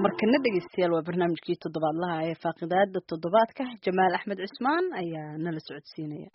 markana dhegeystayaal waa barnaamijkii toddobaadlaha ee faaqidaada toddobaadka jamaal axmed cusmaan ayaa nala socodsiinaya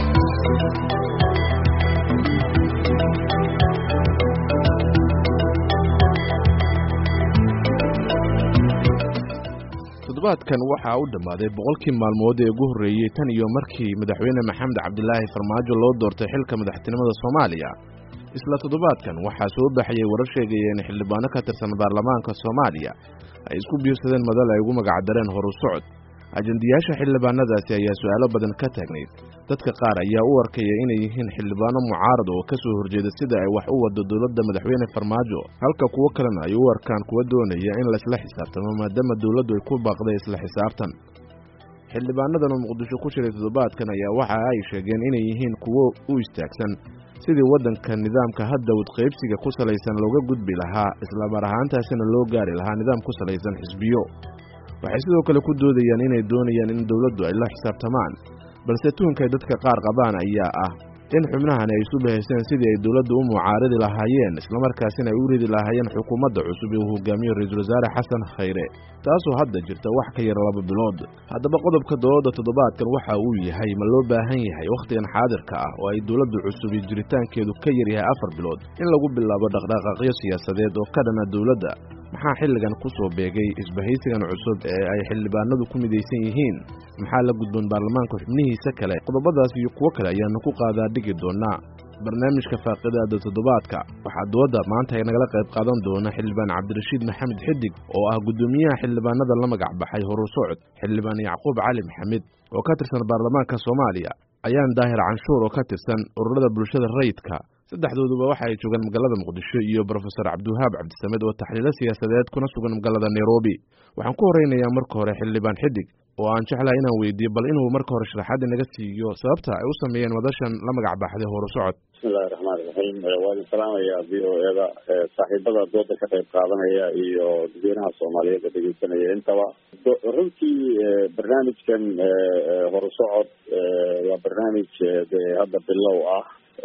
toddobaadkan waxaa u dhammaaday boqolkii maalmood ee ugu horreeyey tan iyo markii madaxweyne maxamed cabdilaahi farmaajo loo doortay xilka madaxtinimada soomaaliya isla toddobaadkan waxaa soo baxayay warar sheegaya in xildhibaano ka tirsan baarlamaanka soomaaliya ay isku biirsadeen madal ay ugu magacdareen horu socod ajendayaasha xildhibaanadaasi ayaa su'aalo badan ka taagnayd dadka qaar ayaa u arkaya inay yihiin xildhibaano mucaarad oo ka soo horjeeda sida ay wax u wado dowladda madaxweyne farmaajo halka kuwo kalena ay u arkaan kuwa doonaya in laisla xisaabtamo maadaama dowladdu ay ku baaqday isla xisaabtan xildhibaanadan oo muqdisho ku jiray toddobaadkan ayaa waxa ay sheegeen inay yihiin kuwo u istaagsan sidii waddanka nidaamka hadda wadqaybsiga ku salaysan looga gudbi lahaa islamar ahaantaasina loo gaari lahaa nidaam ku salaysan xisbiyo waxay sidoo kale ku doodayaan inay doonayaan in dowladdu ay la xisaabtamaan balse tuhunkay dadka qaar qabaan ayaa ah in xubnahan ay isu bahayseen sidii ay dowladdu u mucaaridi lahaayeen islamarkaasina ay u ridi lahaayeen xukuumadda cusub ee uu hogaamiyo ra-iisul wasaare xasan khayre taasoo hadda jirta wax ka yar laba bilood haddaba qodobka dowladda toddobaadkan waxa uu yahay ma loo baahan yahay wakhtigan xaadirka ah oo ay dowladdu cusub iyo jiritaankeedu ka yar yahay afar bilood in lagu bilaabo dhaqdhaqaaqyo siyaasadeed oo ka dhana dowladda maxaa xilligan ku soo beegay isbahaysigan cusub ee ay xildhibaanadu ku midaysan yihiin maxaa la gudboon baarlamaanka xubnihiisa kale qodobadaas iyo kuwo kale ayaanu ku qaadaa dhigi doonaa barnaamijka faaqidaada toddobaadka waxaa dooda maanta ay nagala qayb qaadan doona xildhibaan cabdirashiid maxamed xidig oo ah guddoomiyaha xildhibaanada la magac baxay horu socod xildhibaan yacquub cali maxamed oo ka tirsan baarlamaanka soomaaliya ayaan daahir canshuur oo ka tirsan ururada bulshada rayidka saddexdooduba waxa ay joogaan magaalada muqdisho iyo brofesor cabdiwahaab cabdisamed oo taxliilo siyaasadeed kuna sugan magaalada nairobi waxaan ku horeynayaa marka hore xildhibaan xidig oo aan jeclahay inaan weydiiyo bal inuu marka hore sharaxaad inaga siiyo sababta ay u sameeyeen madashan la magac baxday horu socod bismillahi raxmaani raxiim waa idin salaamayaa v o eda saaxiibada dooda ka qayb qaadanaya iyo dadweynaha soomaaliyeed ee dhegeysanaya intaba runtii barnaamijkan horu socod waa barnaamij de hadda bilow ah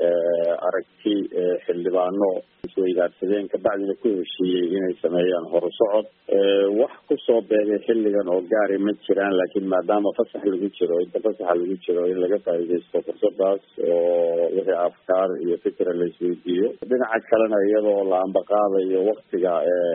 aragti xildhibaano isweydaarsadeen kabacdina ku heshiiyey inay sameeyaan horu socod wax kusoo beegay xilligan oo gaari ma jiraan laakiin maadaama fasax lagu jiro inta fasaxa lagu jiro in laga faa'iidaysto fursadaas oo wixii afkaar iyo fikra la isweydiiyo dhinaca kalena iyadoo la ambaqaadayo waktiga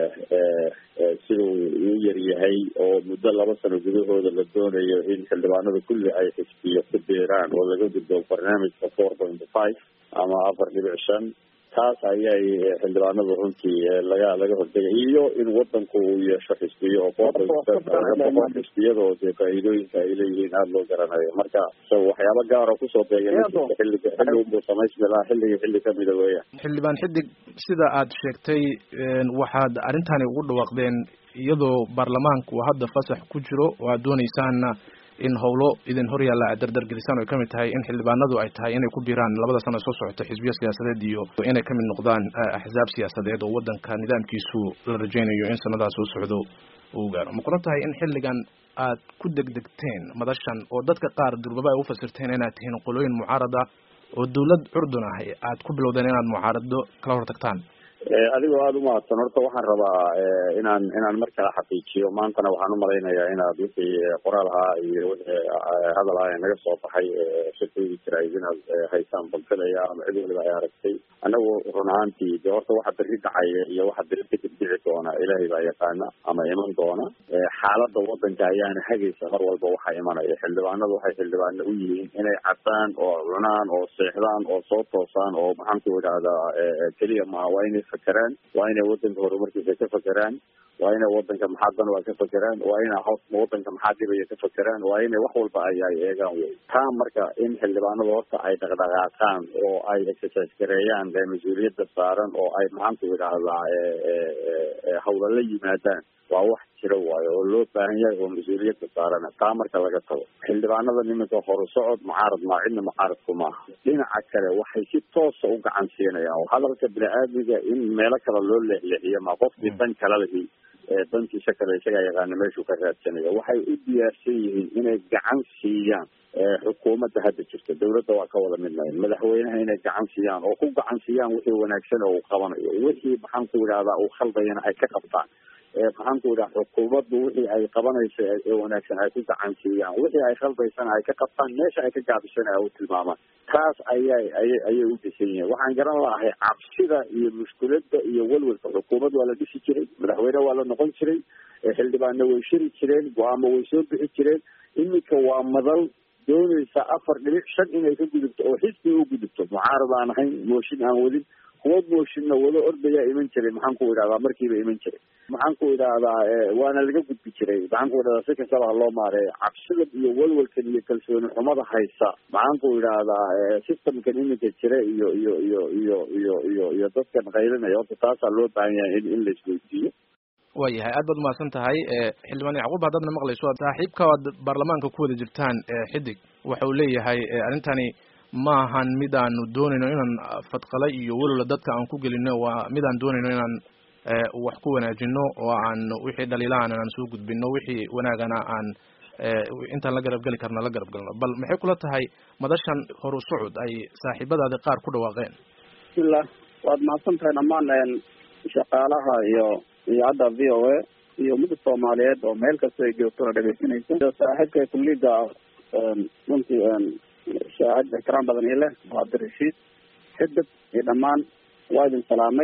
siduu u yaryahay oo muddo laba sano gudahooda la doonayo in xildhibaanada kulli ay xisbiyo ku biiraan oo laga gudbo barnaamijka four point five ama afar dhibic shan taas ayay xildhibaanadu runtii laga laga hortegay iyo in wadanku uu yeesho xisbiyo oo four point xisbiyada oo dee faa'iidooyinka ay leeyihiin aada loo garanayo marka so waxyaaba gaaro kusoo beegay xilliga xilli unbuu samaysmi lahaa xilliga xilli kamida weeyaan xildhibaan xidig sida aad sheegtay waxaad arrintani ugu dhawaaqdeen iyadoo baarlamaanku uu hadda fasax ku jiro oo aad doonaysaanna in howlo idin hor yaalla aad dardargelisaan o ay kamid tahay in xildhibaanadu ay tahay inay ku biiraan labada sano soo socota xisbiyo siyaasadeed iyo inay kamid noqdaan axsaab siyaasadeed oo wadanka nidaamkiisu la rajaynayo in sanadaha soo socdo uu gaaro ma qoran tahay in xilligan aad ku degdegteen madashan oo dadka qaar durbaba ay ufasirteen inaad tihiin qolooyin mucaarad ah oo dawlad curdun ah aad ku bilowdeen inaad mucaarado kala hortagtaan adigoo aada umahadsan horta waxaan rabaa inaan inaan mar kale xaqiijiyo maantana waxaan umalaynayaa inaad wixii qoraal ahaa iyo wixii hadal ah ee naga soo baxay shirkadii jirayd inaad haysaan balfilaya ama cid waliba ay aragtay anagu run ahaantii de horta waxa berri dhacaya iyo waxa berri kadib dhici doona ilaahay baa yaqaana ama iman doona xaalada wadanka ayaana hagaysa mar walba waxa imanaya xildhibaanadu waxay xildhibaano u yihiin inay cadaan oo cunaan oo seexdaan oo soo toosaan oo maxaan ku idhahdaa keliya maa waa inay fakeraan waa inay wadanka horumarkiisa ka fakeraan waa inay wadanka maxaa dan waa ka fakeraan waa inay hoos wadanka maxaa dhibaya ka fakeraan waa inay wax walba ay ay eegaan wey taa marka in xildhibaanadu horta ay dhaqdhaqaaqaan oo ay exercise gareeyaan mas-uuliyadda saaran oo ay maxaan ku idhahdaa hawla la yimaadaan waa wax jira waayo oo loo baahan yahay oo mas-uuliyadda saarana taa marka laga tago xildhibaanada nimanka horu socod mucaarad maa cidna mucaaradku maaha dhinaca kale waxay si toosa u gacan siinayaan oo hadalka bini-aadmiga in meelo kale loo leexleexiyo ma qofkii dan kala lihi dantiisa kale isagaa yaqaana meeshuu ka raadsanayo waxay u diyaarsan yihiin inay gacan siiyaan xukuumadda hadda jirta dawladda waa ka wada midnayn madaxweynaha inay gacan siiyaan oo ku gacan siiyaan wixii wanaagsan oo uu qabanayo wixii maxaan ku idhahdaa uu khaldayana ay ka qabtaan maxaanku idhaha xukuumaddu wixii ay qabanayso ee wanaagsan ay ku gacansiiyaan wixii ay khaldaysana ay ka qabtaan meesha ay ka gaabisana ay u tilmaamaan taas ayay ayay ayay u dhisan yihiin waxaan garan lahay cabsida iyo mushkiladda iyo welwelka xukuumad waa la dhisi jiray madaxweyne waa la noqon jiray xildhibaanna way shiri jireen go-aamo way soo bixi jireen iminka waa madal doonaysa afar dhibic shan inay ka gudubto oo xisbi u gudubto mucaarad aan ahayn mooshin aan wadin kuwa mooshinna wado ordayaa iman jiray maxaan ku idhahdaa markiiba iman jiray maxaan ku idhahdaa waana laga gudbi jiray maxaan ku idhahdaa si kastaba ha loo maareeyo cabsida iyo walwalkan iyo kalsooni xumada haysa maxaan ku idhahdaa systemkan iminka jira iyo iyo iyo iyo iyo iyo iyo dadkan qaylinaya horta taasaa loo baahan yahay in in la isweydiiyo waayahay aad baad umahadsan tahay xildhibaan yacquub haddaadna maqlayso saaxiibka aad baarlamaanka ku wada jirtaan xidig waxa uu leeyahay arrintani ma ahan mid aanu doonayno inaan fadqala iyo welwala dadka aan ku gelino waa mid aan doonayno inaan wax ku wanaajino oo aan wixii dhaliilahan aan soo gudbino wixii wanaagana aan intaan la garab geli karna la garab galno bal maxay kula tahay madashan horu socod ay saaxiibadaadi qaar ku dhawaaqeen bismillah waad mahadsan tahay dhammaan shaqaalaha iyo iyo hadda v o a iyo ummadda soomaaliyeed oo meel kasta ay joogtona dhegeysanaysa iyo saaxiibka kulliga runtii shaahid ixtiraam badan ii leh waa abdirashiid xidib iyo dhammaan waa idin salaamay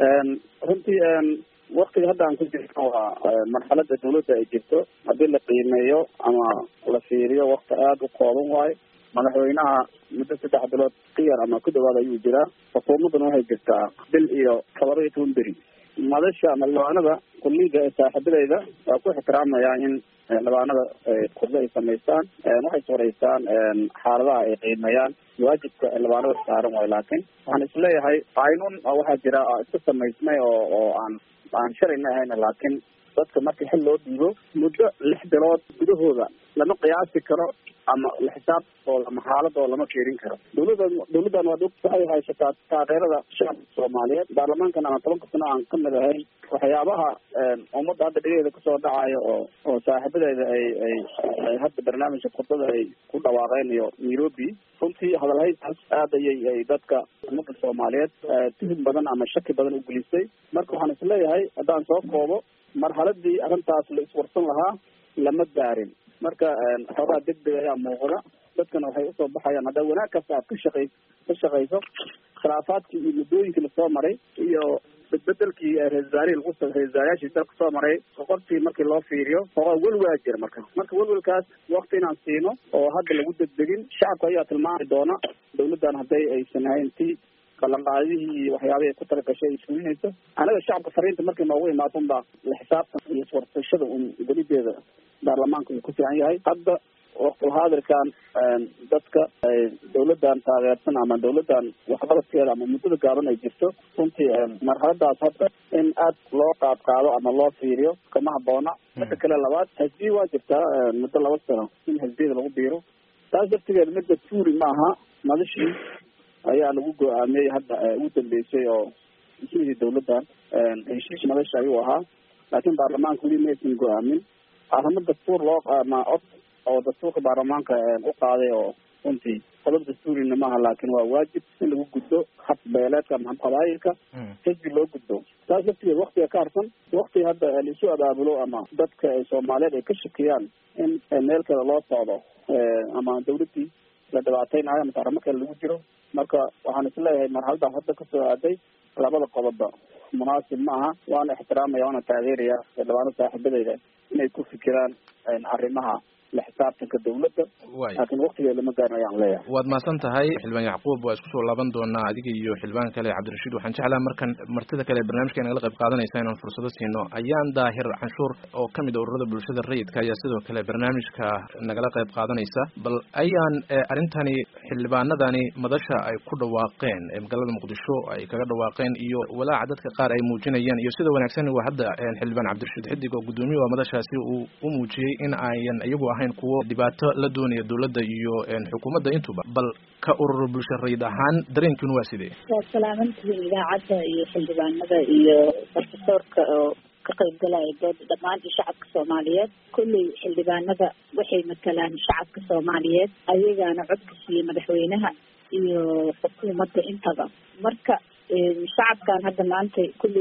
runtii waktiga hadda aan ku jirno waa marxalada dawladda ay jirto haddii la qiimeeyo ama la fiiriyo wakti aada u kooban waayo madaxweynaha muddo saddex bilood ka yar ama ku dhawaad ayuu jiraa xukuumadduna waxay jirtaa bil iyo todoba iyo toban beri madasha ama labaanada kulliga ee saaxiibadeyda waa ku ixtiraamayaa in labaanada kurdo ay samaystaan waxay sooreysaan xaaladaha ay qiimeeyaan waajibka labaanada saaran waayo laakiin waxaan isleeyahay qaynun waxaa jira iska samaysmay oo oo aan aan shalayna ahayna laakiin dadka marka xil loo dhiibo muddo lix bilood gudahooda lama qiyaasi karo ama xisaabtooda ama xaaladooda lama fiirin karo dawladda dawladdan waa waxay haysataa taageerada shacabka soomaaliyeed baarlamaankan ama tobanka sano aan kamid ahayn waxyaabaha ummadda hadda dhigeeda kasoo dhacayo oo oo saaxiibadeeda ay ay ay hadda barnaamijka kurdada ay ku dhawaaqeen iyo nairobi runtii hadalhaytaas aad ayay ay dadka ummadda soomaaliyeed tuhum badan ama shaki badan u gelisay marka waxaan isleeyahay haddaan soo koobo marxaladii arrintaas la iswarsan lahaa lama gaarin marka xoogaa degdeg ayaa muuqda dadkana waxay usoo baxayaan haddaa wanaag kasta aad ka shaqay ka shaqayso khilaafaadkii iyo muddooyinkii lasoo maray iyo bedbedelkii ra-isul wasaarihii lagu ra-isul wasaarayaashii dalka soo maray qoqortii markii loo fiiriyo xoogaa welwaa jira marka marka welwelkaas wakti inaan siino oo hadda lagu degdegin shacabka ayaa tilmaami doona dawladdan hadday aysan ahayn ti ballanqaadihii iyo waxyaabihii ay ku talagashay ay fulinayso anaga shacabka fariinta markay noogu imaado unbaa la xisaabtan iyo iswarsashada un gelideeda baarlamaanka uu ku fiican yahay hadda waqtilhaadirkan dadka dawladdan taageersan ama dawladdan waxqabadkeeda ama muddada gaaban ay jirto runtii marxaladaas hadda in aad loo qaad qaado ama loo fiiriyo kama haboona midda kale labaad hasbiya waa jirtaa muddo laba sano in hasbiyada lagu biiro taas dartigeeda midda tuuri maaha madashii ayaa lagu go-aamiyey hadda ugu dambeysay oo heshiisii dawladdan heshiis madasha ayuu ahaa laakiin baarlamaanka weli maysan go-aamin arrimo dastuur loo ama cod oo dastuurka baarlamaanka u qaaday oo runtii qodob dastuurina maaha laakiin waa waajib in lagu gudbo hab beeleedka ama hab qabaayilka xisbi loo gudbo taas laftigeed waktiga ka harsan wakti hadda laisu abaabulo ama dadka soomaaliyeed ay ka shakiyaan in meel kale loo socdo ama dawladdii la dhibaateynayo ama arrimo kale lagu jiro marka waxaan isleeyahay marxaladaas hadda kasoo aaday labada qodobba munaasib ma aha waana ixtiraamaya waana taageeraya dhabaano saaxiibadeyda inay ku fikiraan arrimaha la xisaabtanka dawladda laakiin waktigeeda lama gaarin ayaan leeyahay waad mahadsan tahay xildhibaan yacquub waa isku soo laaban doonaa adiga iyo xildhibaan kale cabdirashiid waxaan jeclaha markan martida kale barnaamijka nagala qayb qaadanaysa inaan fursado siino ayaan daahir canshuur oo kamid a ururada bulshada rayidka ayaa sidoo kale barnaamijka nagala qayb qaadanaysa bal ayaan arrintani xildhibaanadani madasha ay ku dhawaaqeen ee magaalada muqdisho ay kaga dhawaaqeen iyo walaaca dadka qaar ay muujinayaan iyo sida wanaagsan waa hadda xildhibaan cabdirashiid xidig oo guddoomiye waa madashaasi uu u muujiyey in ayan iyagu ahayn kuwo dhibaato la doonaya dawladda iyo xukuumadda intuba bal ka urur bulsho rayid ahaan dareenkiinu waa sidee waa salaamantihiin idaacadda iyo xildhibaanada iyo profesorka oo ka qaybgalaya dooda dhammaan iyo shacabka soomaaliyeed kulley xildhibaanada waxay matalaan shacabka soomaaliyeed ayagaana codka siiyey madaxweynaha iyo xukuumadda intaba marka shacabkan hadda maanta kulley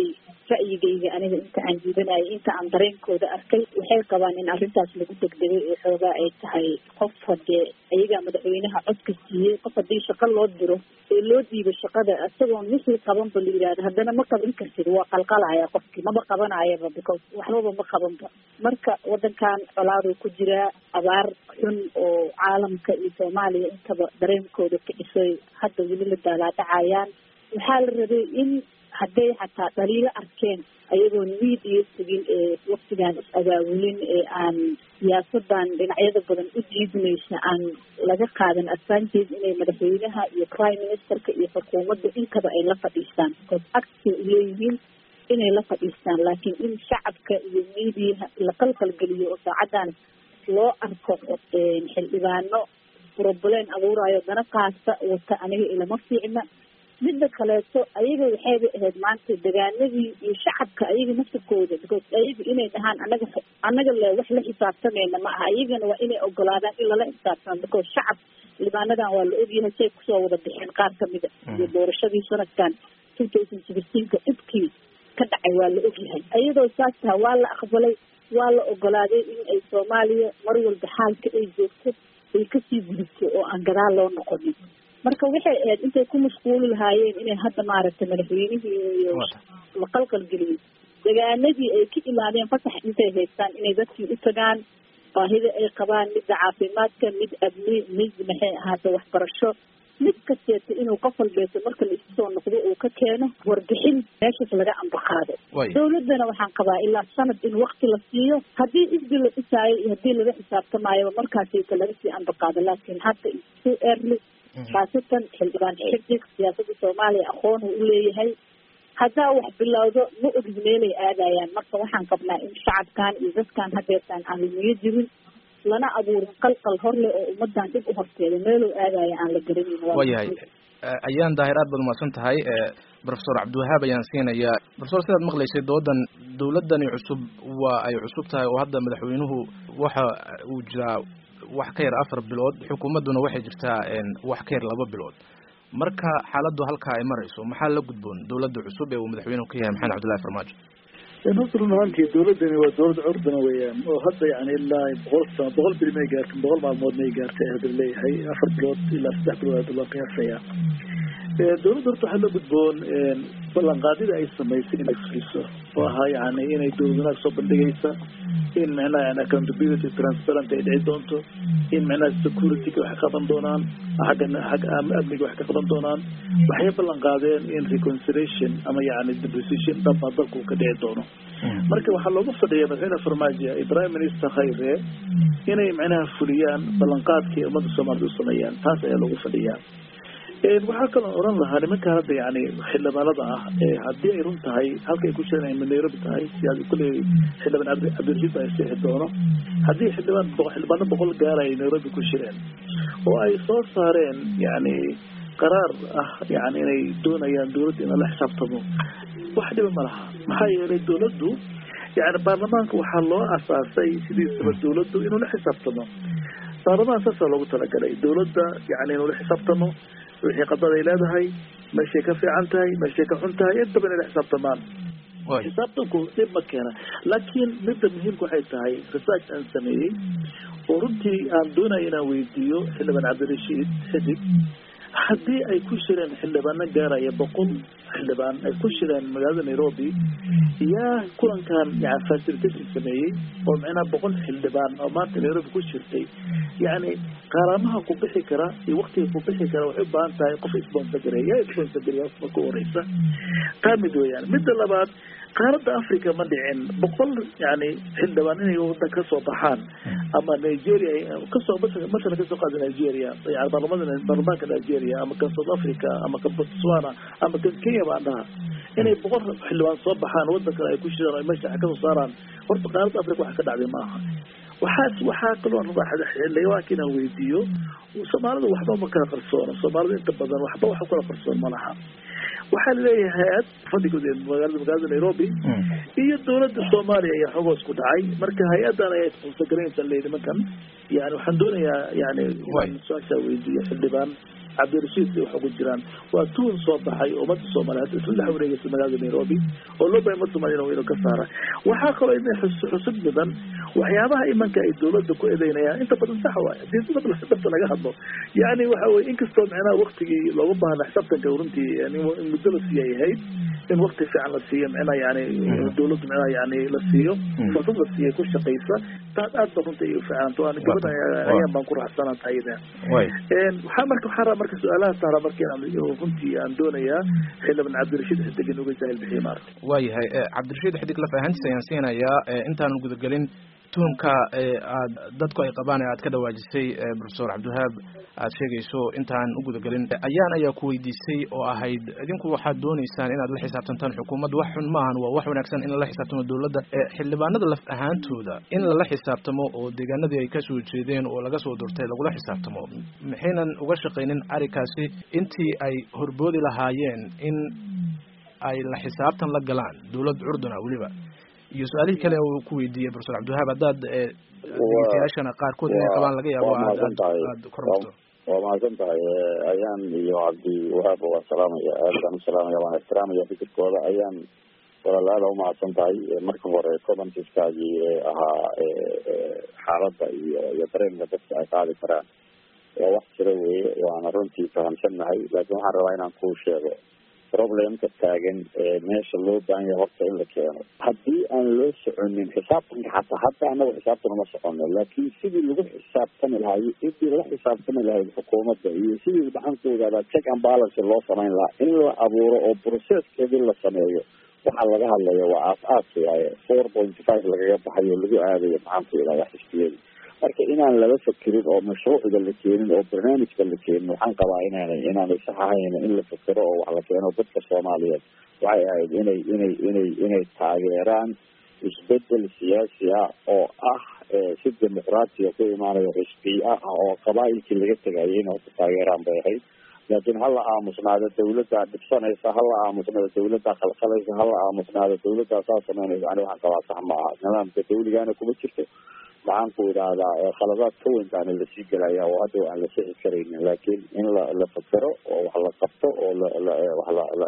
ra'yigayga aniga inta aan jiidanayay inta aan dareenkooda arkay waxay qabaan in arrintaas lagu degdegay oo xoogaa ay tahay qof hadee iyagaa madaxweynaha codka siiyey qof haddii shaqo loo diro ee loo diibo shaqada isagoon wixii qabanba la yidhahdo haddana ma qaban kartid waa qalqalaya qofkii maba qabanayaba because waxbaba ma qabanba marka wadankan colaaduu ku jiraa abaar xun oo caalamka iyo soomaaliya intaba dareenkooda kicisay hadda weli la daalaadhacayaan waxaa la rabay in hadday xataa dhaliilo arkeen ayagoon miidiya tegin ee waktigaan is-abaabulin ee aan siyaasadan dhinacyada badan u jiidmaysa aan laga qaadan advantage inay madaxweynaha iyo prime ministerka iyo xukuumadda intaba ay la fadhiistaan because actay uleeyihiin inay la fadhiistaan laakiin in shacabka iyo miidiyaha la qalqalgeliyo oo saacadan loo arko xildhibaano problem abuurayo dana qaasta wata aniga ilama fiicna midda kaleeto ayaga waxayba ahayd maanta degaanadii iyo shacabka ayaga naftirkooda because ayaga inay dhahaan anaga anaga le wax la xisaabtamayna ma aha ayagana waa inay ogolaadaan in lala xisaabtamo because shacab xildhibaanadan waa la ogyahay say kusoo wada bixeen qaar kamida iyo doorashadii sanadkan two thousand sixteenka dhibkii ka dhacay waa la ogyahay ayadoo saas taha waa la aqbalay waa la ogolaaday in ay soomaaliya mar walba xaalka ay joogto ay kasii gudubto oo aan gadaal loo noqonin marka waxay ahayd intay ku mashquuli lahaayeen inay hadda maaragtay madaxweynihii iyo la qalqalgeliyey degaanadii ay ka imaadeen fasax intay haystaan inay dadkii u tagaan baahida ay qabaan midda caafimaadka mid amni mid maxay ahaata waxbarasho mid kasteeta inuu qof walbeeto marka la isu soo noqdo uu ka keeno warbixin meeshaas laga ambaqaado dawladdana waxaan qabaa ilaa sanad in wakti la siiyo haddii isbi la dhisaayo iyo haddii laga xisaabtamaayo markaasita laga sii ambaqaado laakiin hadda isu early khaasatan xildhibaan xidig siyaasadda soomaaliya aqoon uu uleeyahay haddaa wax bilowdo ma ogid meelay aadayaan marka waxaan qabnaa in shacabkan iyo dadkan hadeertaan aan lumiyo jirin lana abuurin qalqal horle oo ummadan dib u horteeda meeluu aadaya aan la garanin waayahay ayaan daahir aad baad umahadsan tahay professor cabdiwahaab ayaan siinayaa professor sidaad maqlaysay doodan dawladani cusub waa ay cusub tahay oo hadda madaxweynuhu waxa uu jiraa wax ka yar afar bilood xukuumadduna waxay jirtaa wax ka yar laba bilood marka xaaladdu halkaa ay marayso maxaa la gudboon dawladda cusub ee uu madaxweynuhu ka yahay maxamed cabdullahi farmaajo horta run ahaantii dawladdani waa dawlad curdana weeyaan oo hadda yani ilaa boqol sano boqol beri may gaartin boqol maalmood may gaartay hadda leeyahay afar bilood ilaa saddex bilood hadda loo qiyaasaya dawladda horta waxaa la gudboon ballanqaadida ay samaysay inay fuliso oo ahaa yani inay dawlad wanaag soo bandhigaysa in micnaha yani accountability transparent ay dhici doonto in micnaha securityga wax ka qaban doonaan xagga xagga amniga wax ka qaban doonaan waxay ballan qaadeen in reconciliation ama yani depreciation dhaba dalku ka dhici doono marka waxaa looga fadhiya madaxweyne farmaajo iyo prime minister khayre inay micnaha fuliyaan ballanqaadkii ummadda soomaalida u sameeyaan taas ayaa loogu fadhiyaa waxaa kaloo oran lahaa nimankaan hadda yani xildhibaanada ah haddii ay run tahay halka ay ku jiraan ay nairobi tahay si kulley xildhibaan cabdirashiid baa seexi doono haddii xildhibaan xildhibaano boqol gaara ay nairobi ku jireen oo ay soo saareen yani qaraar ah yani inay doonayaan dawladda in la xisaabtamo wax dhiba ma laha maxaa yeelay dawladdu yani baarlamaanka waxaa loo asaasay sidiisaba dawladdu inuu la xisaabtamo baarlamaan saasaa loogu talagalay dawladda yani inuu la xisaabtamo wixii qadad ay leedahay meeshay ka fiican tahay meeshay ka xun tahay intaba inay la xisaabtamaan xisaabtanku dhib ma keena laakiin midda muhiimka waxay tahay research aan sameeyey oo runtii aan doonaya inaan weydiiyo xildhibaan cabdirashiid xidig haddii ay ku shireen xildhibaano gaaraya boqol xildhibaan ay ku shireen magaalada nairobi yaa kulankan yani facilitation sameeyey oo micnaha boqol xildhibaan oo maanta nairobi ku jirtay yani qaaraamaha ku bixi kara iyo waktiga ku bixi kara waxay u baahan tahay qof sponsor gareeya yaa sponsor gareeya marka u horeysa taa mid weeyaan midda labaad qaaradda africa ma dhicin boqol yani xildhibaan inay wadan kasoo baxaan ama nigeria kasoo masalan kasoo qaada nigeria yani baarlamada baarlamaanka nigeria ama kan south africa ama kan botswana ama kan kenya baan dhaha inay boqol xildhibaan soo baxaan wadan kale ay ku shiraan o meesha kasoo saaraan horta qaaradda africa waxa ka dhacday maaha waxaas waxaa kaloo rabaa xildhibaanka inaan weydiiyo soomaalida waxba ma kala qarsoono soomaalida inta badan waxba wax kala qarsoon ma laha waxaa laleeyahay hay-ad fadhigood magaalada magaalada nairobi iyo dawladda soomaaliya ayaa xogoos ku dhacay marka hay-adan ayaa isqonsagaraynaysa leeyihi nimankan yani waxaan doonayaa yani su-aashaa weydiiyo xildhibaan cabdirashiid wax ugu jiraan waa tuun soo baxay ummadda soomaaliyeed isla dhex wareegaysa magaalada nairobi oo loo bahay ummadda soomaliya inuu ka saara waxaa kaloo idin xusud mudan waxyaabaha imanka ay dowladda ku eedeynayaan inta badan sax waay hadii dad dhabta laga hadlo yani waxa weye inkastoo micnaha waktigii looga baahna xisaabtanka runtii in muddo la siiya ay ahayd in wakti fiican la siiyo micnaha yani dowladdu micnaha yani la siiyo fursad la siiya ku shaqaysa taas aad ba runtii ay ufiicanta waan gabadha ayaan baan ku raaxsanaa tahayda waxaa marka waxaa rabaa marka su-aalaha saara marka inaan runtii aan doonayaa xildhibaan cabdirashiid xidig uga jaahil bixiye maarata waayahay cabdirashiid xidig laf ahaantiisa ayaan siinayaa intaanan gudagelin tuhumka aad dadku ay qabaan ee aad ka dhawaajisay profesor cabdiwahaab aad sheegayso intaan u gudagelin ayaan ayaa ku weydiisay oo ahayd idinku waxaad dooneysaan inaad la xisaabtantaan xukuumadda wax xun maahan waa wax wanaagsan in lala xisaabtamo dowladda xildhibaanada laf ahaantooda in lala xisaabtamo oo deegaanadii ay kasoo jeedeen oo laga soo durtay lagula xisaabtamo maxaynan uga shaqaynin arrinkaasi intii ay horboodi lahaayeen in ay la xisaabtan la galaan dowlad curduna weliba iyo su-aalihii kale uu ku weydiiyey profesor cabdiwahaab haddaad dhegeystayaashana qaarkood inay qabaan laga yaabo aad kormarto waa mahadsan tahay ayaan iyo cabdi wahaab waan salaamaya aad baan usalaamaya waan ixtiraamaya fikirkooda ayaan walaal aada umahadsan tahay marka hore commentiskaagii ahaa xaaladda iyo iyo dareenka dadka ay qaadi karaan waa wax jira weye waana runtii fahamsannahay laakiin waxaan rabaa inaan kuu sheego problemka taagan ee meesha loo baahan yahay horta in la keeno haddii aan loo soconin xisaabtanka xataa hadda anaga xisaabtan uma socono laakiin sidii lagu xisaabtami lahayo sidii laga xisaabtami lahayd xukuumadda iyo sidii maxaan ku ogaadaa check and balance loo samayn lahaa in la abuuro oo processkeedii la sameeyo waxaa laga hadlaya waa aas-aas waaye four point five lagaga baxayo lagu aadayo maxaan ku ihahdaa xisbiyada marka inaan laba fakerin oo mashruucda la keenin oo barnaamijka la keenin waxaan qabaa inaanay inaanay sax ahayn in la fakero oo wax la keeno dadka soomaaliyeed waxay ahayd inay inay inay inay taageeraan isbedel siyaasi ah oo ah si dimuqraatiya ku imaanayo xisbiya ah oo qabaailkii laga tegayay inay horta taageeraan bay ahayd laakiin hala aamusnaado dawladdaa dhibsanaysa hala aamusnaado dawladdaa khalkhalaysa hala aamusnaado dawladdaa saa sameynaysa ani waxaan qabaa sax ma aha nidaamka dawligaana kuma jirto maxaan ku idhaahdaa khaladaad ka weyn baana lasii gelaya oo hadda aan la sixi karaynin laakiin in la la fakero oo wax la qabto oo la wax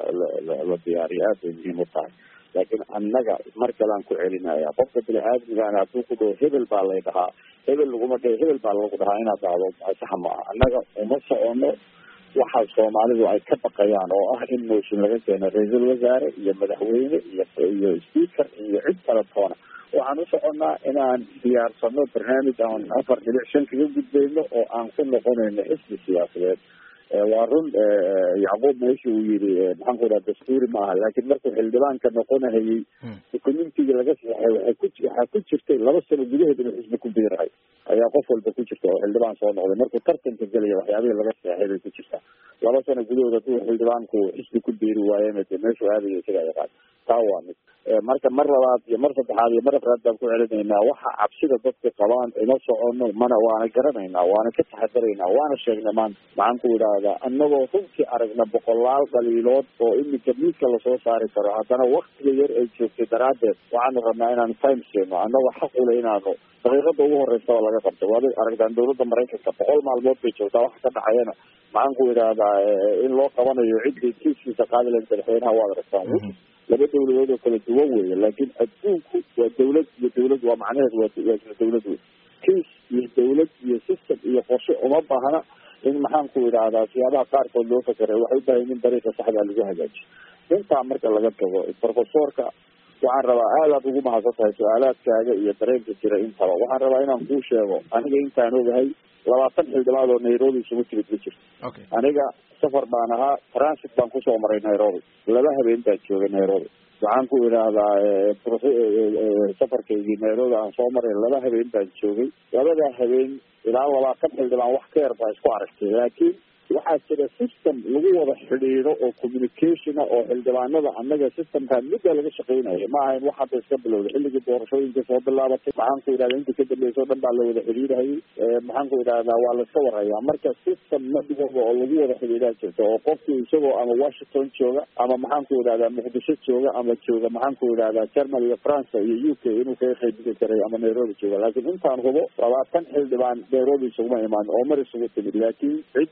la la diyaariyo aad bay muhiim u tahay laakiin annaga mar kalean ku celinaya qofka bini aadmigaana hadduu ku dhaho hebel baa lay dhahaa hebel laguma dhaho hebel baa lagu dhahaa inaad dhahdo saxa ma aha annaga uma socono waxa soomaalidu ay ka baqayaan oo ah in mooshin laga keeno ra-iisul wasaare iyo madaxweyne iyo iyo speaker iyo cid kala toona waxaan u soconnaa inaan diyaarsano barnaamij aan afar dhibic shan kaga gudbayno oo aan ku noqonayno xisbi siyaasadeed waa run yacquub meesha uu yiri maxaan ku dhaha dastuuri ma aha laakiin markuu xildhibaanka noqonahayey communitiga laga saxay waxay ku waxaa ku jirtay laba sano gudaheed inuu xisbi ku biirahay ayaa qof walba ku jirta oo xildhibaan soo noqday markuu tartanka gelaya waxyaabihii laga saxay bay ku jirtaa laba sano gudahood hadduu xildhibaanku xisbi ku biiri waayena de meeshuu aadaya isaga yaqaan taa waa mid marka mar labaad iyo mar saddexaad iyo mar afraad baan ku celinaynaa waxa cabsida dadka qabaan ima socono mana waana garanaynaa waana ka taxadaraynaa waana sheegnay maanta maxaan ku idhaahdaa annagoo runtii aragna boqolaal dhaliilood oo iminka miidka lasoo saari karo haddana waktiga yar ay joogtay daraaddeed waxaanu rabnaa inaanu time siino annagoo xaq ule inaanu daqiiqada ugu horeysaba laga qabto waad aragtaan dawladda maraykanka boqol maalmood bay joogtaa waxa ka dhacayana maxaan ku idhaahdaa in loo qabanayo ciddii kiiskiisa qaadi lahayd madaxweynaha waad aragtaan laba dawladood oo kala duwan weeye laakiin adduunku waa dawlad iyo dawlad waa macnaheedu waa isla dawlad wey kiis iyo dawlad iyo system iyo qorshe uma baahna in maxaan ku idhaahdaa siyaabaha qaarkood loo fakeray waxay u baahan in dariiqa saxdaa lagu hagaajiyo intaa marka laga tago profesorka waxaan rabaa aadaad ugu mahadsan tahay su-aalaadkaaga iyo dareenka jira intaba waxaan rabaa inaan kuu sheego aniga intaan ogahay labaatan xildhibaad oo nairobi isugu timid ma jirto aniga safar baan ahaa transit baan kusoo maray nairobi laba habeen baan joogay nairobi waxaan ku idhaahdaa safarkaygii nairobi aan soo maray laba habeen baan joogay labadaa habeen ilaa labaatan xildhibaan wax ka yar baa isku aragtay laakiin waxaa jira system lagu wada xidhiidho oo communication ah oo xildhibaanada annaga systemkaa midda laga shaqeynayo ma ahayn wax hadda iska bilowday xilligii doorashooyinka soo bilaabatay maxaan ku idhahda intii ka dambeysay o dhan baa la wada xidhiidhayay maxaan ku idhahdaa waa laiska warhayaa marka system nadigooda oo lagu wada xidhiidhaa jirta oo qofku isagoo ama washington jooga ama maxaan ku idhahdaa muqdisho jooga ama jooga maxaan ku idhahdaa german iyo france iyo u k inuu kaga qaybgeli karay ama nairobi jooga laakiin intaan hubo labaatan xildhibaan nairobi isuguma imaan oo mar isugu timid laakiin ciddii xamar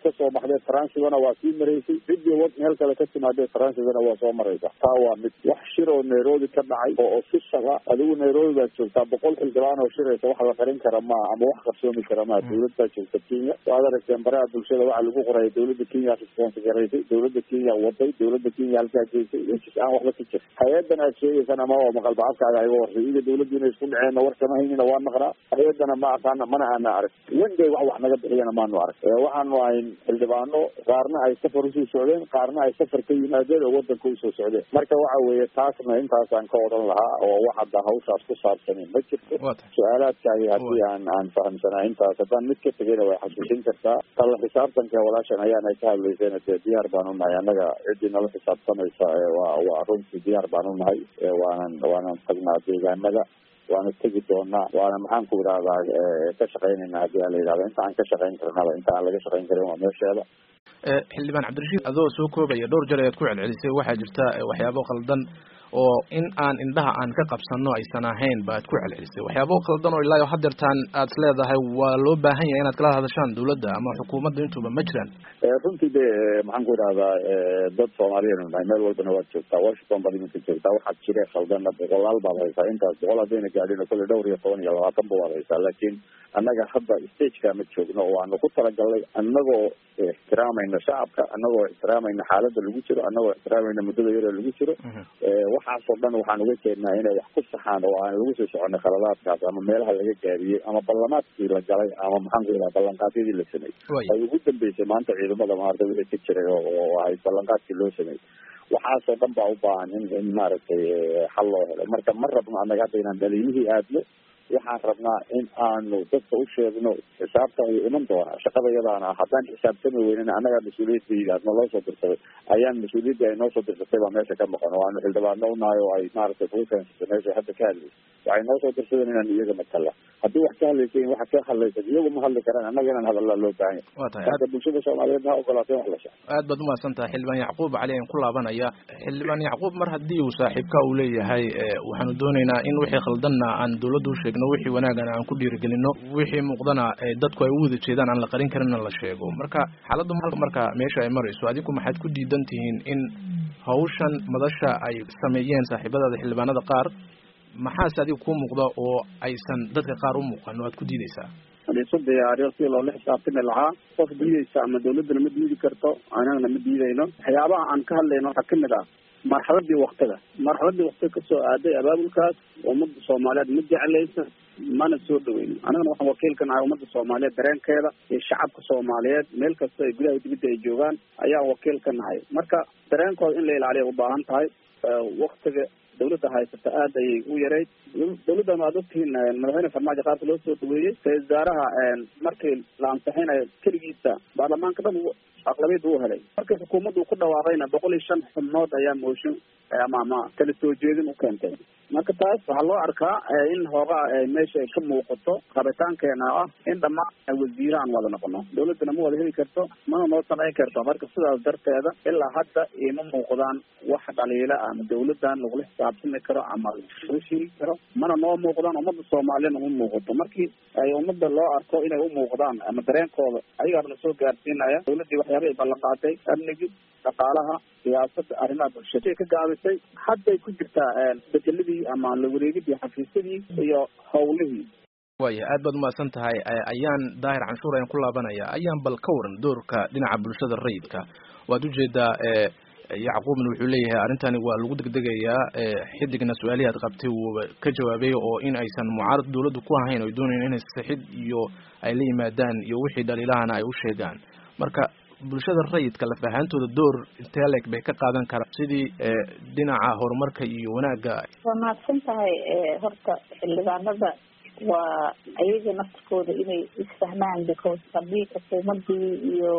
kasoo baxday transigana waa sii maraysay ciddii wad meel kale ka timaadee transigana waa soo maraysa taa waa mid wax shir oo nairobi ka dhacay oo official ah adigu nairobi baad joogtaa boqol xildhibaan oo shiraysa wax la qarin kara maa ama wax qarsoomi kara maa dawlad baa joogta kenya waad aragteen baraha bulshada waxaa lagu qoraya dawladda kenya response garaysay dawladda kenya waday dawladda kenya halkaa geysay wejis aan waxba ka jir hay-adan aad sheegaysana ma waa maqalba afkaaga iga warsay iga dawladdu inay isku dhaceenna war kama haynina waa naqnaa hay-adana ma aqaana mana aana arag wenday wax wax naga bixiyana maanu arag waxaanu ahayn xildhibaano qaarna ay safar usoo socdeen qaarna ay safar ka yimaadeen oo wadanka usoo socdeen marka waxa weeye taasna intaasaan ka odhan lahaa oo wax hadda hawshaas ku saabsanin ma jirto su-aalaadkaagi haddii aan aan fahamsanaa intaas haddaan mid ka tegayna way xasuusin kartaa tala xisaabtanka walaashan ayaana ka hadlaysayna dee diyaar baan unahay annaga ciddii nala xisaabtanaysa waa waa runtii diyaar baan unahay waanan waanan tagnaa deegaanada waana tegi doonaa waana maxaan ku idhahdaa ka shaqaynayna hadii a la yidhahda inta aan ka shaqayn karnaba inta aan laga shaqayn karin waa meesheeda xildhibaan cabdirashiid adoo soo koobaya dhowr jeer ayaad ku celcelisay waxaa jirta waxyaabo qaldan oo in aan indhaha aan ka qabsano aysan ahayn baad ku celcelisay waxyaabo qaldan oo ilaa hadeertaan aad is leedahay waa loo baahan yahay inaad kala hadashaan dawladda ama xukuumadda intuba ma jiraan runtii de maxaan ku idhahdaa dad soomaaliyeenu nahay meel walbana waad joogtaa washington baad iminka joogtaa waxaad jiree khaldanna boqolaal baad haysaa intaas boqol haddayna gaadhino kolle dhowr iyo toban iyo labaatan ba waad haysaa laakiin annaga hadda stageka ma joogno oo aanu ku talagalnay annagoo ixtiraamayna shacabka annagoo ixtiraamayna xaaladda lagu jiro annagoo ixtiraamayna muddada yaroo lagu jiro waxaasoo dhan waxaan uga jeednaa inay wax ku saxaan oo aan lagu soo soconay khaladaadkaas ama meelaha laga gaariyey ama ballamaadkii la galay ama maxaan ku idhaha ballanqaadyadii la sameeyey ay ugu dambeysay maanta ciidamada maarta wixii ka jiray oo ahayd ballanqaadkii loo sameeyey waxaasoo dhan baa u baahan in in maaragtay xal loo helo marka ma rabno annaga hadda inaan dhaliilihii aadno waxaan rabnaa in aanu dadka u sheegno xisaabtan wuu iman doonaa shaqada iyadaana haddaan xisaabtami weynina annagaa mas-uuliyadda aad naloo soo dirsaday ayaan mas-uuliyaddii ay noo soo dirsatay baa meesha ka maqan oo aanu xildhibaano unahay oo ay maaragtay kugu keensatay meesha hadda ka hadlaysa waxay noo soo dirsadeen inaan iyaga matala haddii wax ka hadlaysayin waxa ka hadlaysan iyagu ma hadli karaan annaga inaan hadallaa loo baahan yahay marka bulshada soomaaliyeed ha ogolaatay wax la sheego aad baad umahadsan tahay xildhibaan yacquub cali aan ku laabanaya xildhibaan yacquub mar haddii uu saaxiibka uu leeyahay waxaanu doonaynaa in wixii khaldanna aan dawladda u sheegno wixii wanaagana aan ku dhiirigelino wixii muuqdana dadku ay u wada jeedaan aan la qarin karinna la sheego marka xaaladdu marka meesha ay marayso adigu maxaad ku diidan tihiin in hawshan madasha ay sameeyeen saaxiibadaada xildhibaanada qaar maxaase adiga kuu muuqda oo aysan dadka qaar u muuqan oo aad ku diideysaa hadiisu diyaariyo si loola xisaabtami lahaa qof diideysa ama dawladdana ma diidi karto anagana ma diidayno waxyaabaha aan ka hadlayno waxaa kamid ah marxaladii waktiga marxaladii waktiga kasoo aaday abaabulkaas ummadda soomaaliyeed ma jeclaysa mana soo dhaweyno anagana waxaan wakiil ka nahay ummadda soomaaliyeed dareenkeeda iyo shacabka soomaaliyeed meel kasta ay gudaha dibadda ay joogaan ayaan wakiil ka nahay marka dareenkooda in la ilaaliya ubaahan tahay waktiga dawladda haysata aad ayay u yarayd dawladdan waad ogtihiin madaxweyne farmaajo qaabka loo soo dhaweeyey ra-isul wasaaraha markii la ansixinayo keligiisa baarlamaanka dhan aqlabiyad uu helay markii xukuumaddu ku dhawaaqayna boqol iyo shan xubnood ayaa mooshin ama ama kala soo jeedin u keentay marka taas waxaa loo arkaa in hoogaa meesha ay ka muuqato rabitaankeena ah in dhammaan wasiire aan wada noqono dawladdana ma wada heli karto mana noo samayn karto marka sidaas darteeda ilaa hadda ima muuqdaan wax dhaliila ama dawladdan lagula xisaabtami karo ama lagu sheegi karo mana noo muuqdaan ummadda soomaaliyana uma muuqato markii ay ummadda loo arko inay u muuqdaan ama dareenkooda ayagaaba lasoo gaarsiinaya dawladdii waxyaaba ay ballanqaatay amnigii dhaqaalaha siyaasadda arrimaha bulshada ka gaabisay hadday ku jirtaa bedeladii ama la wareegidii xafiisyadii iyo howlihii waya aad baad umahadsan tahay ayaan daahir canshuur ayaan ku laabanaya ayaan bal ka waran doorka dhinaca bulshada rayidka waad ujeedaa yacquubna wuxuu leeyahay arrintani waa lagu degdegayaa xidigna su-aalihii aad qabtay wuu ka jawaabay oo in aysan mucaarad dawladdu ku ahayn oy doonayn inay sixid iyo ay la yimaadaan iyo wixii dhaliilahana ay u sheegaan marka bulshada rayidka laf ahaantooda door inteleg bay ka qaadan karaan sidii dhinaca horumarka iyo wanaagga waa mahadsan tahay horta xildhibaanada waa ayaga naftirkooda inay isfahmaan because haddii xukuumadii iyo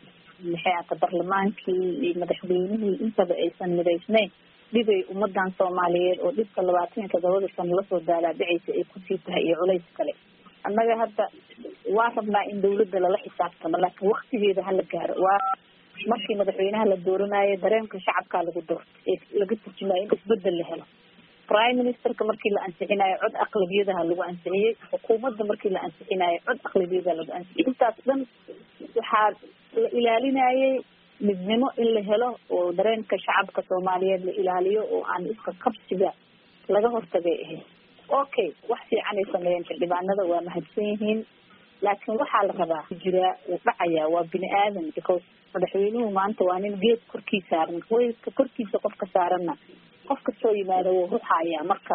maxay ata barlamaankii iyo madaxweynihii intaba aysan midaysnayn dhibay ummadan soomaaliyeed oo dhibka labaatan iyo todobada sano lasoo daalaadhicaysa ay kusii tahay iyo culays kale annaga hadda waa rabnaa in dawladda lala xisaabtamo laakiin waktigeeda hala gaaro waa markii madaxweynaha la dooranayo dareenka shacabkaa lagu doorto ee laga turjumayo in isbedel la helo prime ministerka markii la ansixinayo cod aqlabiyadaha lagu ansixiyey xukuumadda markii la ansixinayo cod aqlabiyadaha lagu ansixiyey intaas dhan waxaa la ilaalinayay midnimo in la helo oo dareenka shacabka soomaaliyeed la ilaaliyo oo aan iska qabsiga laga hortagay ahayd okay wax fiicanay sameeyeen xildhibaanada waa mahadsan yihiin laakiin waxaa la rabaa jiraa uu dhacayaa waa bini aadan because madaxweynuhu maanta waa nin geed korkii saaran hoyska korkiisa qofka saaranna qof kastoo yimaado wuu ruxayaa marka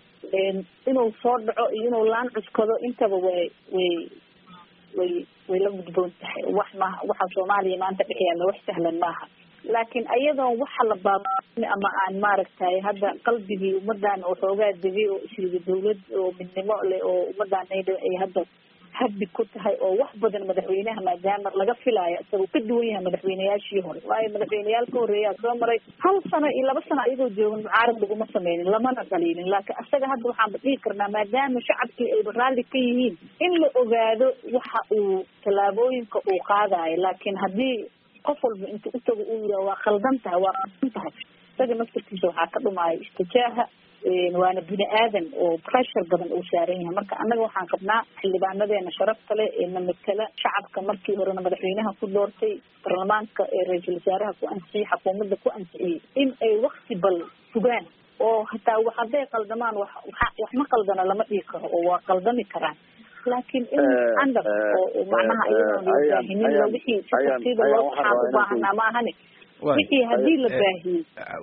inuu soo dhaco iyo inuu laan cuskado intaba way way way way la gudboon tahay wax maha waxa soomaaliya maanta dhex yaalla wax sahlan maaha laakiin ayadoon waxa la baaba ama aan maaragtay hadda qalbigii ummadan oo xoogaa degay oo isriga dawlad oo midnimo leh oo ummadan ay hadda habbi ku tahay oo wax badan madaxweynaha maadaama laga filaayo isagoo ka duwan yahay madaxweyneyaashii hore waayo madaxweyneyaal ka horeeyaa soo maray hal sano iyo laba sano ayagoo joogan mucaarad laguma sameynin lamana dhaliilin laakiin isaga hadda waxaanba dhihi karnaa maadaama shacabkii ayba raalli ka yihiin in la ogaado waxa uu tallaabooyinka uu qaadayo laakiin haddii qof walba inta utago uu yidhaha waa khaldan tahay waa khaldan tahay isaga naftarkiisa waxaa ka dhumaayo istijaaha waana bini aadan oo pressure badan uu saaran yahay marka annaga waxaan qabnaa xildhibaanadeena sharafta leh ee na matala shacabka markii horena madaxweynaha ku doortay baarlamaanka ee ra-iisul wasaaraha ku ansixiyey xukuumadda ku ansixiyey in ay wakti bal sugaan oo hataa wax hadday qaldamaan wax wax ma qaldana lama dhihi karo oo waa qaldami karaan laakiin in andar oo macnaha iyadoon la baahinin la wixii si tartiiba loo waxaan u baahanaa ma ahani wixii hadii la baahiyey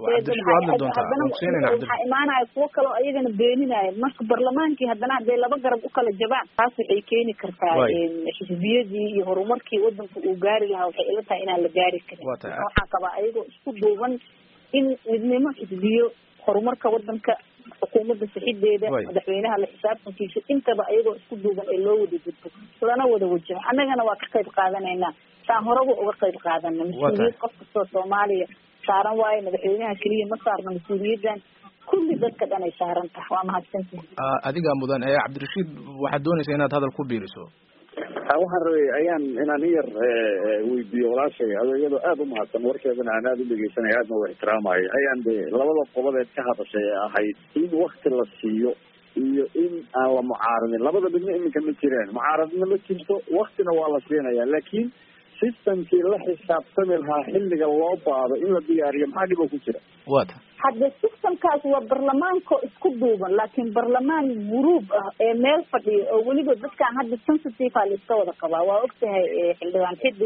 haddana waxaa imaanaya kuwo kaleo ayagana beeninaya marka barlamaankii haddana hadday laba garab ukala jabaan taas waxay keeni kartaa xisbiyadii iyo horumarkii wadanka uu gaari lahaa waxay ila tahay inaan la gaari karin waxaan qabaa ayagoo isku duuban in midnimo xisbiyo horumarka wadanka xukuumadda sixideeda madaxweynaha la xisaabtankiisa intaba ayagoo isku duuban ee loo wada gudbo lana wada wajaho annagana waa ka qayb qaadanaynaa saan horaba uga qayb qaadana mas-uuliyad qof kastoo soomaaliya saaran waayo madaxweynaha keliya ma saarna mas-uuliyaddan kulli dadka dhan ay saaran tahay waa mahadsantihi adiga mudan ee cabdirashiid waxaad doonaysaa inaad hadal ku biiriso waxaan rabay ayaan inaan iyar weydiiyo walaashay ado iyadoo aada u mahadsan warkeedana aan aada u dhegeysanaya aadna u ixtiraamayo ayaan de labada qobodeed ka hadashay ee ahayd in wakti la siiyo iyo in aan la mucaaradin labada midna iminka ma jiraan mucaaradna ma jirto waktina waa la siinaya laakiin systemkii la xisaabtami lahaa xilliga loo baado in la diyaariyo maxaa dhib oo ku jira wata hadde systemkaas waa barlamaanko isku duuban laakiin barlamaan guruub ah ee meel fadhiya oo weliba dadkaan hadda sensitive a laiska wada qabaa waa ogtahay xildhibaan xidig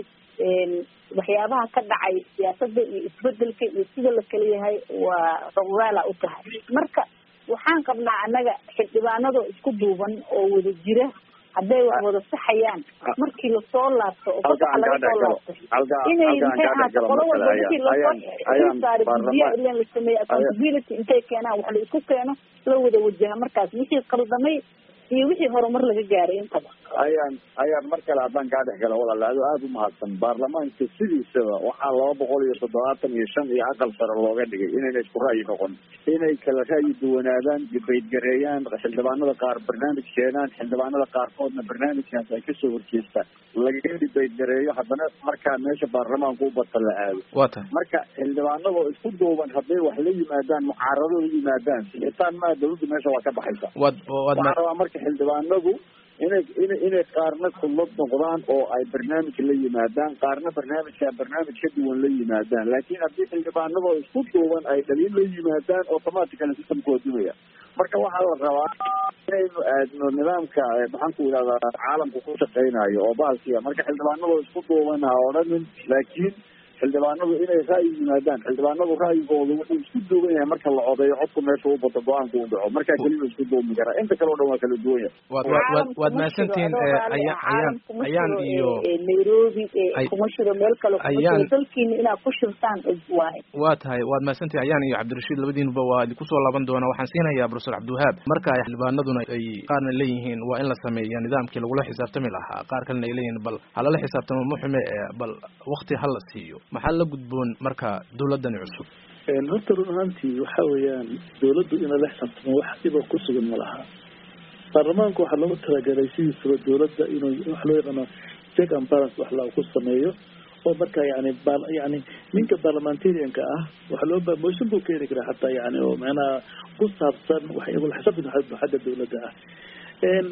waxyaabaha ka dhacay siyaasada iyo isbedelka iyo sida la kala yahay waa rogaala u tahay marka waxaan qabnaa annaga xildhibaanadoo isku duuban oo wada jira hadday wax wada saxayaan markii lasoo laabto oo fasaxa laga soo laabtay inay maxay ahaato qolo walba wixii lasoo saari guddiyaha ilan la sameeyey accountability intay keenaan wax la isku keeno la wada wajaha markaas wixii qaldamay iyo wixii horumar laga gaaray intaba ayaan ayaan mar kale haddaan kaa dhex gala walaal ado aada u mahadsan baarlamaanka sidiisaba waxaa laba boqol iyo toddobaatan iyo shan iyo aqal sare looga dhigay inayna isku ra'yi noqon inay kala ra'yi duwanaadaan dibaydgareeyaan xildhibaanada qaar barnaamij keenaan xildhibaanada qaarkoodna barnaamijkaas ay kasoo horjeestaan laga dibaydgareeyo haddana markaa meesha baarlamaanku u bata la aado wata marka xildhibaanadoo isku duuban hadday wax la yimaadaan mucaarado la yimaadaan sixitaan maa dawladdu meesha waa ka baxaysa waad waad waxaan rabaa marka xildhibaanadu inay ina inay qaarna kullad noqdaan oo ay barnaamij la yimaadaan qaarna barnaamijka barnaamij ka duwan la yimaadaan laakiin haddii xildhibaanadoo isku duuban ay dhaliin la yimaadaan automatically systemka waa dumaya marka waxaa la rabaa inaynu aadno nidaamka maxaan ku idhahdaa caalamka ku shaqeynayo oo bahalkiya marka xildhibaanadoo isku duuban ha odhanin laakiin xildhibaanadu inay ra'yi yimaadaan xildhibaanadu ra'yigooda wuxuu isku duuban yahay marka la odeeyo codku meesha u bato go-aanka u dhaco markaa keliya isku duumi karaa inta kale o dhan waa kala duwan yahay waad waad waad mahadsantihiin ayaan ayaan ayaan iyo nairobi kuma shiro meel kale ayaan dalkiina inaad ku shirtaan waaye waa tahay waad mahadsantihin ayaan iyo cabdirashiid labadiinuba waa idinku soo laaban doonaa waxaan siinayaa professor cabdiwahaab marka ay xildhibaanaduna ay qaarna leeyihiin waa in la sameeya nidaamkii lagula xisaabtami lahaa qaar kalena ay leeyihiin bal halala xisaabtamo muxume bal wakti ha la siiyo maxaa la gudboon marka dawladani cusub horta run ahaantii waxa weeyaan dawladdu ina la xisaabtamo wax dhiba ku sugan ma laha baarlamaanku waxaa loogu talagalay sidiisaba dawladda inuu wax loo yaqaano check and balance wax la ku sameeyo oo marka yani yani ninka parliamentarianka ah waxa loo ba motion buu keeni karaa hataa yani oo macnaha ku saabsan wax xisaabtan xagga dawladda ah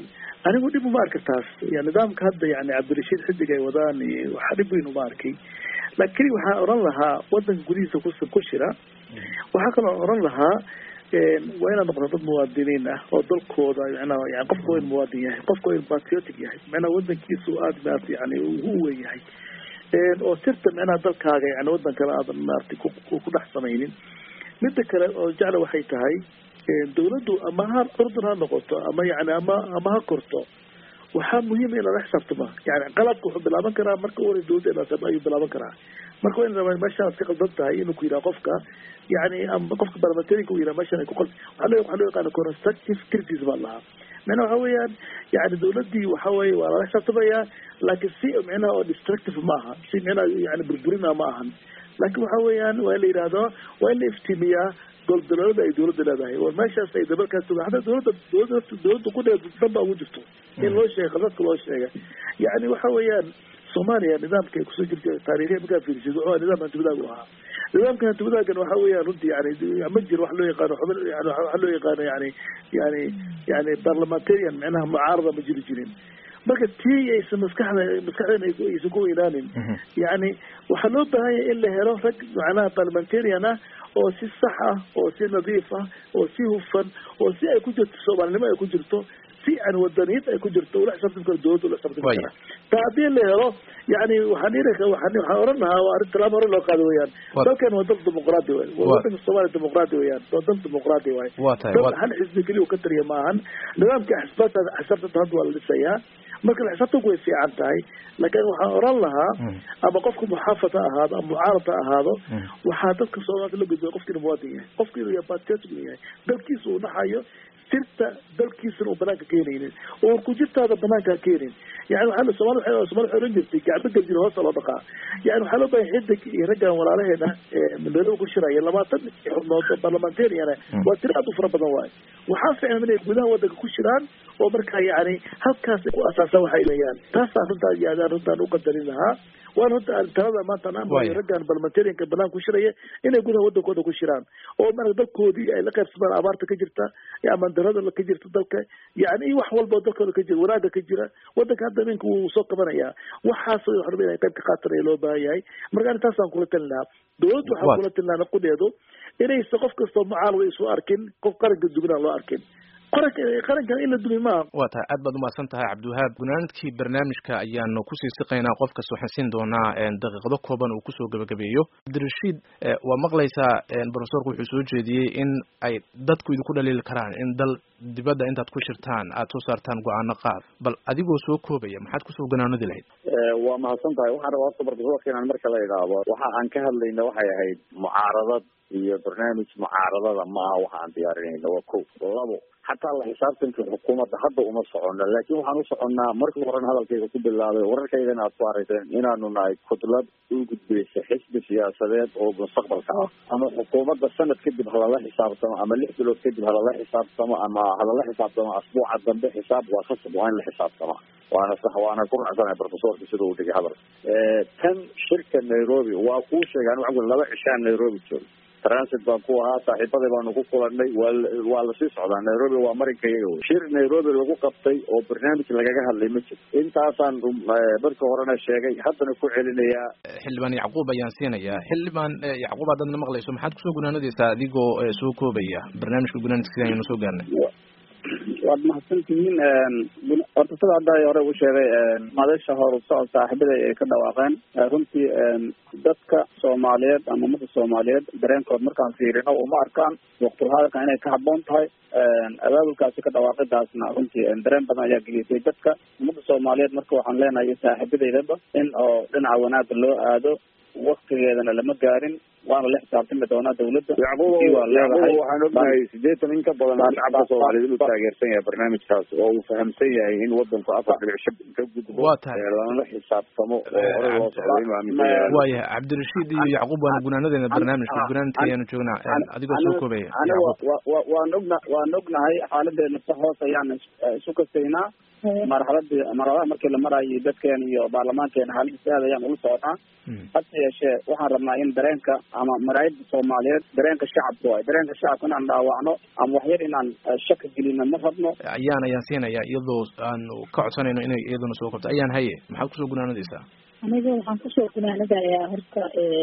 anigu dhib uma arka taas ya nidaamka hadda yani cabdirashiid xidig ay wadaan iyo waxa dhib weyn uma arkay laakiin waxaan oran lahaa wadanka gudihiisa kus ku jira waxaa kaloo oran lahaa waa inaad noqoto dad muwaadiniin ah oo dalkooda micnaha yani qofka waa in muwaadin yahay qofka waa in patriotic yahay micnaha wadankiisu aada maarata yani u weyn yahay oo sirta micnaha dalkaaga yani wadan kale aadan maarata ku dhex samaynin midda kale oo jecla waxay tahay dawladdu ama ha curdun ha noqoto ama yani ama ama ha korto waxaa muhiima in lala xisaabtama yani qalabka wuxuu bilaaban karaa marka u hore dawladda ayuu bilaaban karaa marka waa in raba meeshaan ka qaldan tahay inuu ku yidhaha qofka yani ama qofka barlamentariga u yidhaha meeshaan ay ku qal waxa loo waxa loo yaqaana constructive criticism baa lahaa micnaha waxa weeyaan yani dawladdii waxa weeye waa lala xisaabtamayaa laakiin si micnaha oo destructive ma aha si micnaha yani burburina ma ahan laakiin waxa weeyaan waa in la yidhaahdo waa in la iftiimiyaa goldaloolada ay dawladda leedahay war meeshaas ay dabalkaas tuga hataa dawladda dawladda dawladda ku dheer dan baa ugu jirto in loo sheega khadadka loo sheega yani waxa weeyaan soomaaliya nidaamka ay kusoo jirta taariikhiya markaa fiirsid wuxuu nidaam hantiwadaag u ahaa nidaamka hantiwadaagan waxa weeyaan runtii yani ma jiro wax loo yaqaano xubin yani waxa loo yaqaano yani yani yani parliamentarian micnaha mucaarada ma jiri jirin marka tii aysan maskaxda maskaxdeena aysan ku weynaanin yani waxaa loo baahan yahay in la helo rag macnaha parliamentarian ah oo si sax ah oo si nadiif ah oo si hufan oo si ay ku jirto soomaalinimo ay ku jirto si aan wadaniyad ay ku jirto ula xisaabtami karo dawladda ula xisaabtami kara ta haddii la helo yani waxaan iri waxaan waxaan oran lahaa waa arrin talaabo hore loo qaado weeyaan dalkan waa dal dimuqraadi waay wadanka soomaaliya dimuqraadi weeyaan waa dal dimuqraadi waay dal hal xisbi keliya uu ka tariya maahan nidaamka axsaabta axsaabta hadda waa la dhisayaa marka la xisaabtanku way fiican tahay laakiin waxaan oran lahaa ama qofka muxaafad ha ahaado ama mucaarad ha ahaado waxaa dadka soomaalida la gudbaya qofka inuu muwaadin yahay qofka inuu yahay patriotic inuu yahay dalkiisa uu naxayo sirta dalkiisana uu banaanka keenaynin oo kujirtaada banaanka ha keenin yani waxaa somali waa somali waxay oran jirtay gacmo gajir hoosta loo dhaqaa yani waxaa loo bahay xidig iyo raggan walaalaheena nairobi ku shiraya labaatan xubnood oo parliamentariana waa tiro aad u fara badan waayo waxaa fiican inay gudaha wadanka ku shiraan oo markaa yani halkaas ku asaasaan waxay leeyaan taasaan runtaa yaadaan runtaan u qadarin lahaa waan runta talada maanta aan amayo raggan parliamentarianka banaan ku shiraya inay gudaha wadankooda ku shiraan oo marka dalkoodii ay la qaybsadaan abaarta ka jirta ama darada ka jirta dalka yani wax walba dalkooda ka jira wanaaga ka jira wadanka hadda ninka wuu soo qabanayaa waxaas wax raba inay qayb ka qaatanaya loo baahan yahay marka ani taasaan kula talin lahaa dawladdu waxaan kula talin lahaa naqudeedu inaysa qof kastoo mucaalada isu arkin qof qaranka dugnaan loo arkin qaranka qarankan in la dumi maaha waa tahay aad baad umahadsan tahay cabdiwahaab gunaanadkii barnaamijka ayaanu kusii siqaynaa qofkas waxaan siin doonaa daqiiqado kooban uu kusoo gebagabeeyo cabdirashiid waa maqlaysaa profesorku wuxuu soo jeediyey in ay dadku idinku dhaliili karaan in dal dibadda intaad ku shirtaan aad soo saartaan go-aano qaad bal adigoo soo koobaya maxaad kusoo ganaanadi lahayd waa mahadsan tahay waxaan rabaa horta profesorka inaan marka la idhaahdo waxa aan ka hadlayna waxay ahayd mucaaradad iyo barnaamij mucaaradada ma aha waxa aan diyaarinayna waa ko labo xataa la xisaabtanka xukuumadda hadda uma socono laakiin waxaan u soconnaa markii horena hadalkayga ku bilaabay wararkaydana aad ku arayseen inaanu nahay kudlad u gudbaysa xisbi siyaasadeed oo mustaqbalka ah ama xukuumadda sanad kadib halala xisaabtamo ama lix bilood kadib halala xisaabtamo ama halala xisaabtamo asbuuca dambe xisaab waa khasab waa in la xisaabtama waana sax waana ku raacsanahay profesorka sida uu dhigay hadalka tan shirka nairobi waa kuu sheegay anigu laba cishaan nairobi joogo transit baan ku ahaa saaxiibaday baanu ku kulanay waa waa lasii socdaa nairobi waa marinka iyaga wey shir nairobi lagu qabtay oo barnaamij lagaga hadlay ma jiro intaasaan markii horena sheegay haddana ku celinayaa xildhibaan yacquub ayaan siinayaa xildhibaan yacquub haddaadna maqlayso maxaad kusoo gunaanadaysaa adigoo soo koobaya barnaamijka gunaanadkiisa ayanu soo gaarnay waad mahadsan tihiin horta sida hadda hore u sheegay madasha horusocod saaxiibada ay ka dhawaaqeen runtii dadka soomaaliyeed ama ummadda soomaaliyeed dareenkood markaan fiirino uma arkaan waqtulhadalka inay ka haboon tahay abaabulkaasi ka dhawaaqidaasna runtii dareen badan ayaa gelisay dadka ummadda soomaaliyeed marka waxaan leenahay saaxiibadeydaba in oo dhinaca wanaaga loo aado waktigeedana lama gaarin waana la xisaabtami doonaa dawladda yacquub waxaan ognahay sideetan in ka badan shacabka soomaaliyeed inuu taageersan yahay barnaamijkaas oo uu fahamsan yahay in wadanku afar dhibic shan ka gudbo waa tahay lana xisaabtamo oo hore loo socdo inuu aaminsan yahay waayahay cabdirashiid iyo yacquub waana gunaanadeena barnaamijka gunaanadka ayaanu joognaa adigoo soo koobaya aniga waan ogna waan ognahay xaaladeena si hoos ayaan isu kasaynaa marxaladii marxaladaha markii la marayay dadkeena iyo baarlamaankeena xaaladiisa aad ayaan ula socnaa hase yeeshee waxaan rabnaa in dareenka ama maraayada soomaaliyeed dareenka shacabka waay dareenka shacabka inaan dhaawacno ama waxyar inaan shaka gelino ma rabno ayaan ayaan siinaya iyadoo aan ka codsanayno inay iyaduna soo korto ayaan haye maxaad kusoo gunaanadaysaa aniga waxaan kusoo gunaanadayaa horta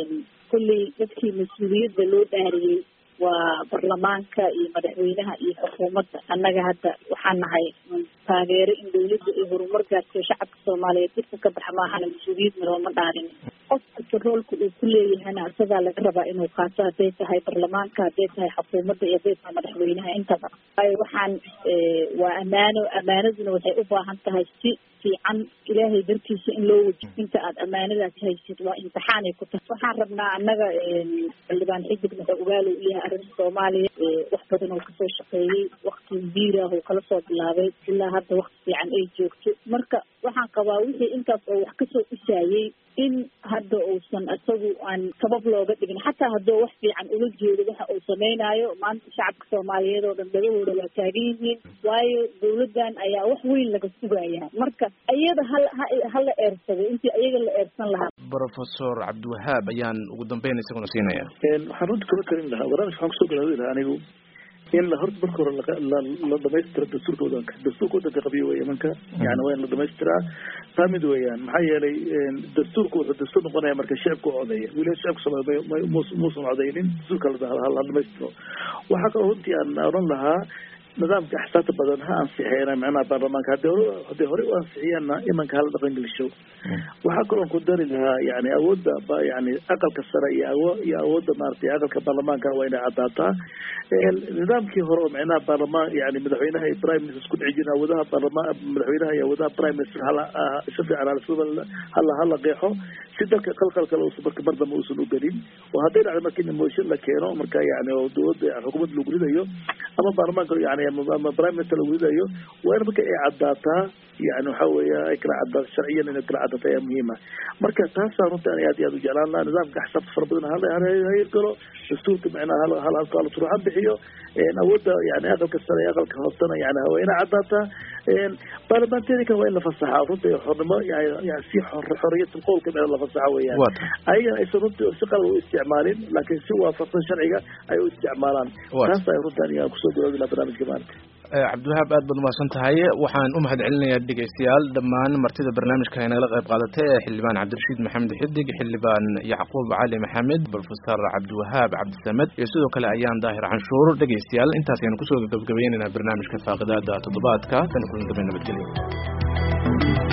kulley dadkii mas-uuliyadda loo dhaariyey waa baarlamaanka iyo madaxweynaha iyo xukuumadda annaga hadda waxaan nahay taageero in dawladda ay horumar gaarsiyo shacabka soomaaliyeed dadka ka baxa maahana mas-uuliyadna looma dhaarin qof kasta roolka uu ku leeyahana isagaa laga rabaa inuu qaato hadday tahay baarlamaanka hadday tahay xukuumadda iyo hadday tahay madaxweynaha intaba waayo waxaan waa ammaano ammaanaduna waxay u baahan tahay si fiican ilaahay dartiisa in loo wajiyo inta aad ammaanadaas haysid waa imtixaanay ku tahay waxaan rabnaa annaga xildhibaan xidig wuxuu ogaalo u yahay arrinta soomaaliya wax badan oo kasoo shaqeeyey wakti biirah oo kala soo bilaabay ilaa hadda wakti fiican ay joogto marka waxaan qabaa wixii intaas oo wax kasoo dhisaayey in hadda uusan isagu aan sabab looga dhigin xataa hadduu wax fiican ula jeedo waxa uu sameynaayo maanta shacabka soomaaliyeed oo dhan dhagahooda waa taagan yihiin waayo dawladdan ayaa wax weyn laga sugayaa marka iyada hal hala eersado intii iyaga la eersan lahaa professor cabdiwahaab ayaan ugu dambeyn isaguna siinaya waxaan runta kula talin lahaa barnaamij waxaan kusoo galaadi lahaa anigu in la horta marka hore la dhamaystiro dastuurka wadanka dastuurka wadanka qabiyo wey imanka yani waa in la dhamaystiraa taa mid weeyaan maxaa yeelay dastuurku wuxuu dastuur noqonaya marka shacibka u codeeya weli shacibka soomaaliya muusan codeynin dastuurka la dhamaystiro waxaa kaloo runtii aan oran lahaa nidaamka axsaabta badan ha ansixeena micnaha baarlamaanka hadii hore hadii horey u ansixiyaanna imanka hala dhaqan gelisho waxaa kaloo ku dari lahaa yani awoodda yani aqalka sare iyo awo iyo awoodda maaragtay aqalka baarlamaanka waa inay caddaataa nidaamkii hore oo micnaha baarlamaan yani madaxweynaha iyo prime minister isku dhici jirin awoodaha baarlamaan madaxweynaha iyo awoodaha prime minister hala si fiican hala hala hala qeexo si dalka qalqal kale uusan marka mar dambe uusan u gelin oo hadday dhacdo marka in motion la keeno marka yani oo dowladda xukuumadda lagu ridayo ama baarlamaanka yani ama prime minister lagu ridayo waa in marka ay caddaataa yani waxa weeya ay kala caddaa sharciyan inay kala caddaato ayaa muhiima marka taasaa runta ani aad iyo aad u jeclaan lahaa nidaamka axsaabta fara badan hala hayirgalo dastuurka micnaha hal hal hal turuxan bixiyo awoodda yani aqalka sare aqalka hoosena yani waa inay caddaataa baarlamantarikan waa in la fasaxaa runta xornimo yani si xoriyat qowlka micna la fasaxa weeyaan ayagana aysan runtii si qalad u isticmaalin laakiin si waafaqsan sharciga ay u isticmaalaan taas ay runta aniga kusoo gabaabi lahaa barnaamijka maanta cabdiwahaab aad baad umahadsan tahay waxaan u mahad celinayaa dhegeystayaal dhammaan martida barnaamijka ay nagala qayb qaadatay ee xildhibaan cabdirashiid maxamed xidig xildhibaan yacquub cali maxamed professor cabdiwahaab cabdisamed iyo sidoo kale ayaan daahir canshuur dhegeystayaal intaas aynu kusoo gabagabaynaynaa barnaamijka faaqidaada toddobaadka tan kulan dambe nabadgelyo